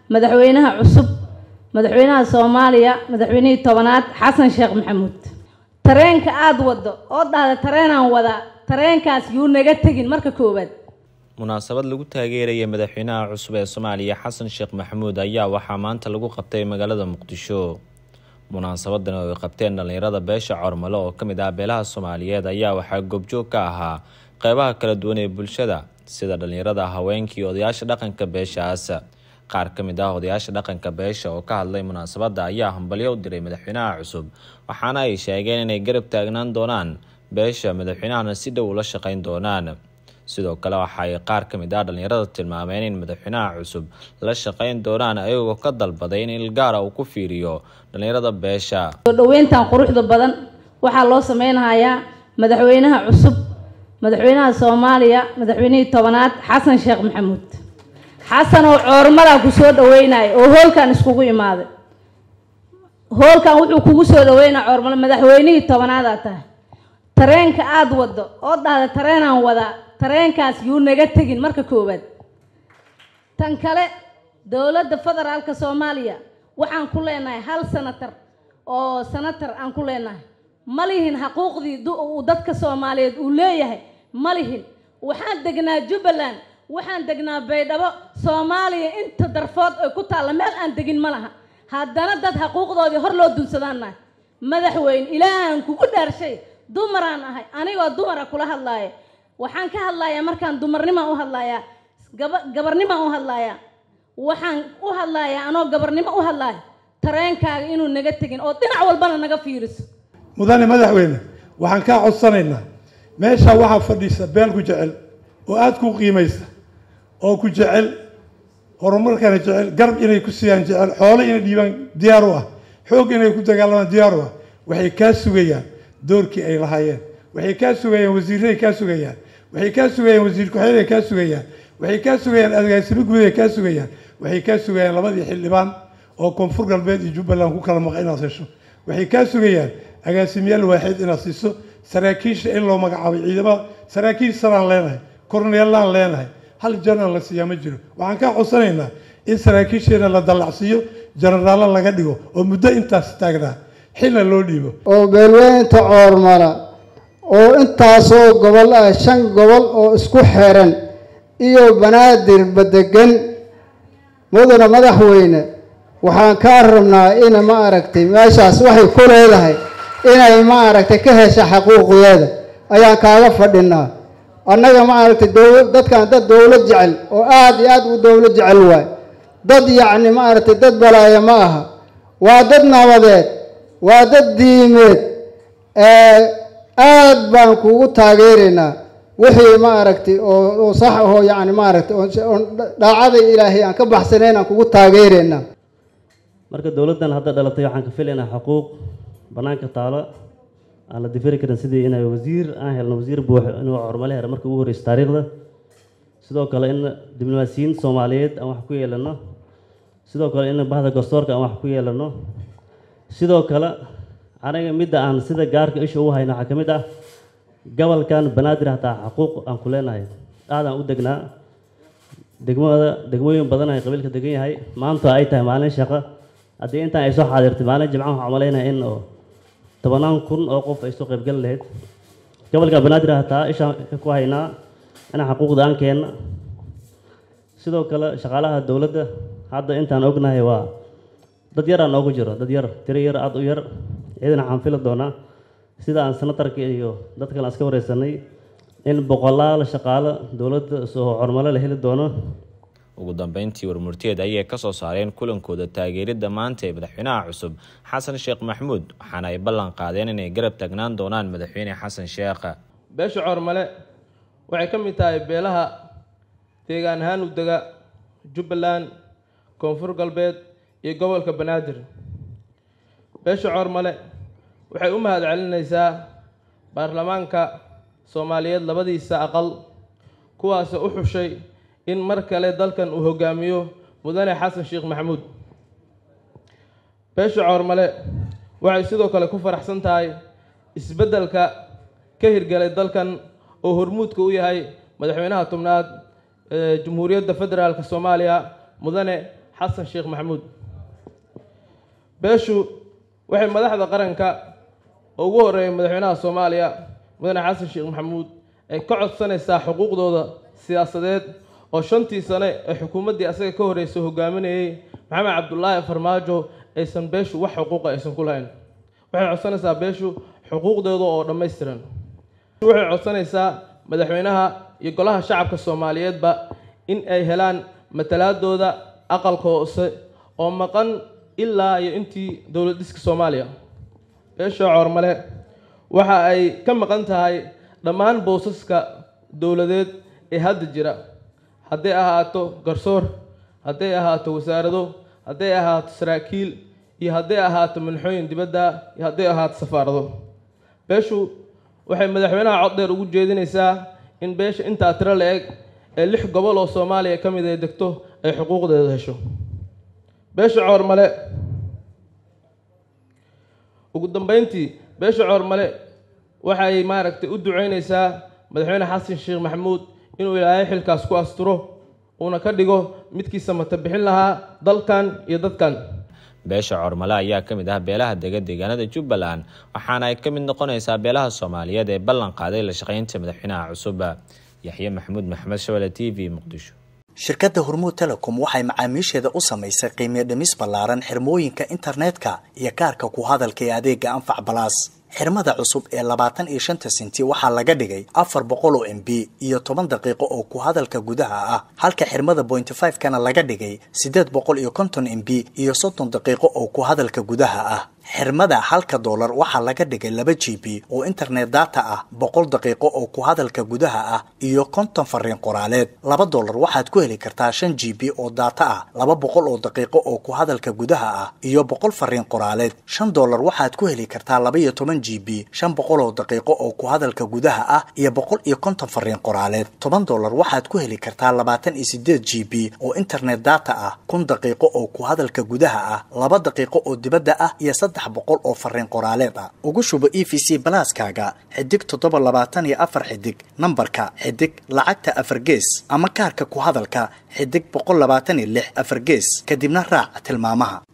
madaxweynaha cusub madaxweynaha soomaaliya madaxweynihii tobanaad xasan sheekh maxamuud tareenka aada waddo oo dhahda tareenaan wadaa tareenkaas yuu naga tegin marka koowaad munaasabad lagu taageeraya madaxweynaha cusub ee soomaaliya xasan sheekh maxamuud ayaa waxaa maanta lagu qabtay magaalada muqdisho munaasabadan oo ay qabteen dhallinyarada beesha cormale oo ka mid ah beelaha soomaaliyeed ayaa waxaa goobjoog ka ahaa qeybaha kala duwan ee bulshada sida dhallinyarada haweenka iyo odayaasha dhaqanka beeshaas qaar ka mid ah odayaasha dhaqanka beesha oo ka hadlay munaasabadda ayaa hambalyo u diray madaxweynaha cusub waxaana ay sheegeen inay garab taagnaan doonaan beesha madaxweynahana si dhow ula shaqeyn doonaan sidoo kale waxa ay qaar ka mid ah dhallinyarada tilmaameen in madaxweynaha cusub la shaqeyn doonaan ayagoo ka dalbaday in ilgaara uu ku fiiriyo dhallinyarada beesha soo dhaweyntan quruxda badan waxaa loo sameynayaa madaxweynaha cusub madaxweynaha soomaaliya madaxweynihii tobanaad xasan sheekh maxamuud xasan oo coormadaa ku soo dhaweynaya oo hoolkan iskugu imaaday hoolkan wuxuu kugu soo dhaweynaya coormale madaxweynihii tobanaadaa tahay tareenka aada waddo oo dhahda tareenaan wadaa tareenkaas yuu naga tegin marka koowaad tan kale dowladda federaalka soomaaliya waxaan ku leenahay hal sanatar oo sanatar aan ku leenahay ma lihin xaquuqdii uu dadka soomaaliyeed uu leeyahay ma lihin waxaan degnaa jubbaland waxaan degnaa baydhabo soomaaliya inta darfood ay ku taalla meel aan degin ma laha haddana dad xaquuqdoodii hor loo dunsadaanahay madaxweyne ilaahaan kugu dhaarshay dumaraan ahay anigoo dumara kula hadlaaya waxaan ka hadlayaa markaan dumarnimaan u hadlayaa gaba gabarnimaan u hadlayaa waxaan u hadlayaa anoo gabarnimo u hadlaaya tareenkaaga inuu naga tegin oo dhinac walbana naga fiiriso mudane madaxweyne waxaan kaa codsanaynaa meeshaa waxaa fadhiisa beel ku jecel oo aada ku qiimaysa oo ku jecel horumarkana jecel garab inay ku siiyaan jecel xoolo inay dhiibaan diyaar u ah xoog inay ku dagaalamaan diyaar u ah waxay kaa sugayaan doorkii ay lahaayeen waxay kaa sugayaan wasiirray kaa sugayaan waxay kaa sugayaan wasiir ku-xigeenay kaa sugayaan waxay kaa sugayaan agaasimo guud ay kaa sugayaan waxay kaa sugayaan labadii xildhibaan oo koonfur galbeed iyo jubbaland ku kala maqa inaad hesho waxay kaa sugayaan agaasimayaal waaxid inaad siiso saraakiisha in loo magacaabay ciidamada saraakiil saraan leenahay korneellaan leenahay hal janan la siiyaa ma jiro waxaan kaa codsanaynaa in saraakiisheena la dallacsiiyo janaraallo laga dhigo oo muddo intaas taagnaa xilna loo dhiibo oo beelweynta coormala oo intaasoo gobol ah shan gobol oo isku xiran iyo banaadir badegan mudana madaxweyne waxaan kaa rabnaa in ma aragtay meeshaas waxay ku leedahay inay ma aragtay ka hesha xaquuqdeeda ayaan kaaga fadhinaa annaga ma aragtay dowla dadkan dad dowlad jecel oo aada iyo aada u dowlad jecel waay dad yacni ma aragtay dad balaaya ma aha waa dad nabadeed waa dad diimeed aad baan kugu taageeraynaa wixii ma aragtay oo oo sax ahoo yacni ma aragtay oon dhaacada ilaahay aan ka baxsanayn aan kugu taageeraynaa marka dowladdan hadda dhalatay waxaan ka filaynaa xuquuq bannaanka taalo aan la difiri karin sidii inay wasiir aan helno wasiir buux inuu cormale hera markii ugu horreysa taariikhda sidoo kale in diblomaasiyiin soomaaliyeed aan wax ku yeelano sidoo kale in bahda garsoorka aan wax ku yeelano sidoo kale aniga midda aan sida gaarka isha ugu hayno waxaa ka mid ah gobolkan banaadir hataa xaquuq aan ku leenahay aadaan u degnaa degmada degmooyin badan ay qabiilka degan yahay maanta ay tahay maalin shaqo haddii intaan ay soo xaadirtay maalin jimcaha waxaan umalaynaya in oo tobanaan kun oo qof ay soo qaybgali lahayd gobolka banaadir hataa ishaan ku haynaa inaan xaquuqda aan keenna sidoo kale shaqaalaha dowladda hadda intaan ognahay waa dad yaraa noogu jiro dad yar tiro yar aada u yar ciidan waxaan fili doonaa sida aan sanatarka iyo dad kale aan iska wareysanay in boqolaal shaqaalo dowladda soo hormalo la heli doono ugu dambeyntii warmurteed ayay kasoo saareen kulankooda taageeridda maanta ee madaxweynaha cusub xasan sheekh maxamuud waxaana ay ballan qaadeen inay garab taagnaan doonaan madaxweyne xasan sheekh beesha coormale waxay ka mid tahay beelaha deegaan ahaan u dega jubbaland koonfur galbeed iyo gobolka banaadir beesha coormale waxay u mahad celinaysaa baarlamaanka soomaaliyeed labadiisa aqal kuwaasoo u xushay in mar kale dalkan uu hogaamiyo mudane xasan sheekh maxamuud beesha coormale waxay sidoo kale ku faraxsan tahay isbeddelka ka hirgalay dalkan oo hormuudka u yahay madaxweynaha tobnaad ee jamhuuriyadda federaalk soomaaliya mudane xasan sheekh maxamuud beeshu waxay madaxda qaranka oo ugu horeeyay madaxweynaha soomaaliya mudane xasan sheekh maxamuud ay ka codsanaysaa xuquuqdooda siyaasadeed oo shantii sane ee xukuumaddii asaga ka horreysay hogaaminayay maxamed cabdulaahi farmaajo aysan beeshu wax xuquuqa aysan ku lahayn waxay codsanaysaa beeshu xuquuqdooda oo dhammaystiran waxay codsanaysaa madaxweynaha iyo golaha shacabka soomaaliyeedba in ay helaan matalaadooda aqalka hoose oo maqan ilaa iyo intii dowlad dhiska soomaaliya beesha coormale waxa ay ka maqan tahay dhammaan boosaska dowladeed ee hadda jira hadday ahaato garsoor hadday ahaato wasaarado hadday ahaato saraakiil iyo hadday ahaato manxooyin dibadda iyo hadday ahaato safaarado beeshu waxay madaxweynaha cod dheer ugu jeedinaysaa in beesha intaa tiro la-eg ee lix gobol oo soomaaliya ka mid ay degto ay xuquuqdeeda hesho beesha coormale ugu dambeyntii beesha coormale waxay maaragtay u duceynaysaa madaxweyne xasan sheekh maxamuud inuu ilaahay xilkaas ku asturo uuna ka dhigo midkiisa mata bixin lahaa dalkan iyo dadkan beesha cormale ayaa ka mid ah beelaha dega deegaanada jubbaland waxaana ay ka mid noqonaysaa beelaha soomaaliyeed ee ballan qaaday la shaqaynta madaxweynaha cusub yaxye maxamuud maxamed shabele t v muqdisho shirkadda hormuud telecom waxay macaamiisheeda u samaysay qiimiyo dhimis ballaaran xirmooyinka internetka iyo kaarka ku hadalka ee adeega anfac balaas xirmada cusub ee labaatan iyo shanta senti waxaa laga dhigay afar boqol oo m b iyo toban daqiiqo oo ku hadalka gudaha ah halka xirmada pointy five kana laga dhigay siddeed boqol iyo konton m b iyo soddon daqiiqo oo ku hadalka gudaha ah xirmada halka doolar waxaa laga dhigay laba g b oo internet data ah boqol daqiiqo oo ku hadalka gudaha ah iyo konton fariin qoraaleed laba doolar waxaad ku heli kartaa shan g b oo data ah laba boqol oo daqiiqo oo ku hadalka gudaha ah iyo boqol fariin qoraaleed shan doolar waxaad ku heli kartaa laba iyo toban g b shan boqol oo daqiiqo oo ku hadalka gudaha ah iyo boqol iyo konton fariin qoraaleed toban doolar waxaad ku heli kartaa labaatan iyo sideed g b oo internet data ah kun daqiiqo oo ku hadalka gudaha ah laba daqiiqo oo dibadda ah iyo saddex boqol oo fariin qoraaleed ah ugu shubo e v c balaaskaaga xidig toddoba labaatan iyo afar xidig nambarka xidig lacagta afar gees ama kaarka ku hadalka xidig boqol labaatan iyo lix afar gees kadibna raac tilmaamaha